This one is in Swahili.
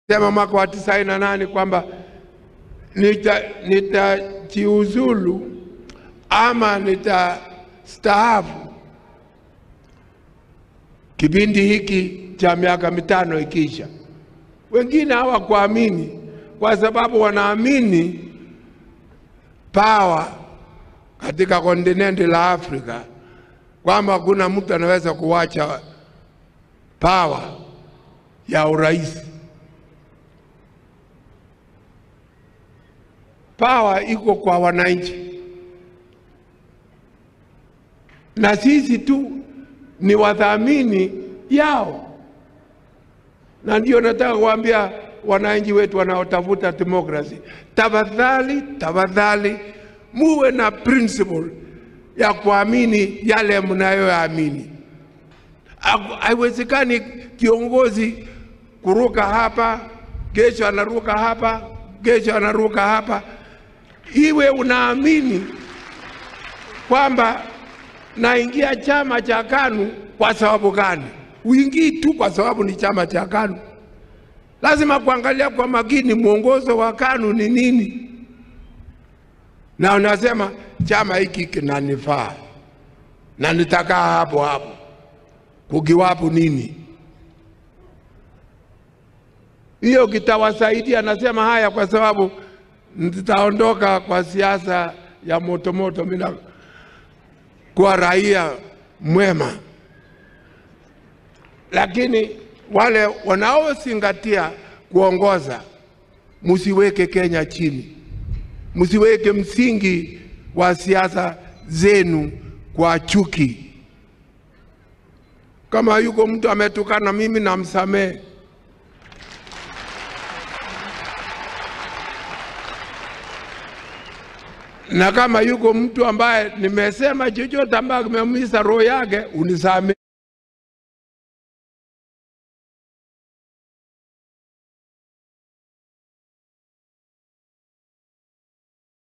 sema mwaka wa tisaini na nane kwamba nitajiuzulu nita ama nitastaafu kipindi hiki cha miaka mitano ikiisha. Wengine hawakuamini kwa sababu wanaamini pawa katika kontinenti la Afrika kwamba hakuna mtu anaweza kuwacha pawa ya urais. Pawa iko kwa wananchi, na sisi tu ni wadhamini yao, na ndio nataka kuambia wananchi wetu wanaotafuta demokrasi, tafadhali, tafadhali muwe na principle ya kuamini yale mnayoamini. Haiwezekani kiongozi kuruka hapa, kesho anaruka hapa, kesho anaruka hapa. Iwe unaamini kwamba naingia chama cha KANU kwa sababu gani? Uingii tu kwa sababu ni chama cha KANU. Lazima kuangalia kwa makini mwongozo wa KANU ni nini, na unasema chama hiki kinanifaa na nitakaa hapo hapo, kukiwapo nini hiyo kitawasaidia. Nasema haya kwa sababu nitaondoka kwa siasa ya motomoto, mimi kuwa raia mwema, lakini wale wanaozingatia kuongoza, msiweke Kenya chini, msiweke msingi wa siasa zenu kwa chuki. Kama yuko mtu ametukana mimi, namsamehe. na kama yuko mtu ambaye nimesema chochote ambaye kimeumiza roho yake, unisamehe.